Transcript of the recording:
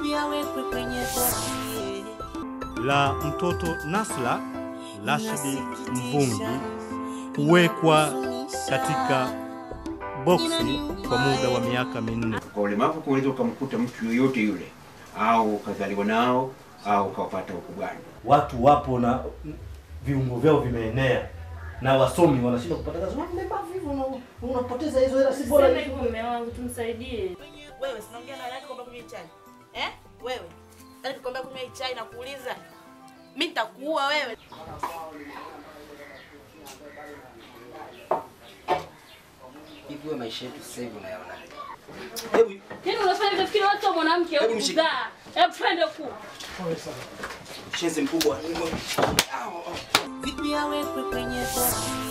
Vipi awekwe kwenye boksi la mtoto Nasla Rashidi Mvungi kuwekwa katika boksi kwa muda wa miaka minne. Kwa ulemavu kunaweza ukamkuta mtu yoyote yule, au ukazaliwa nao au ukawapata ukubwani. Watu wapo na viungo vyao vimeenea na wasomi wanashindwa kupata kazi. Wewe mlemavu hivyo una- unapoteza hizo hela, si bora Sema hivyo mume wangu, tumsaidie. Wewe sinaongea na nani kwamba kunywa chai? Eh? Wewe. Nani kikwambia kunywa hii chai na kuuliza? Mimi nitakuua wewe. Hivi wewe maisha yetu sasa hivi unayaona? Yaani unafanya utafikiri watu wa mwanamke Hebu au mshike. kuzaa. Hebu twende huku. Shenzi mkubwa. Vipi awekwe kwenye boksi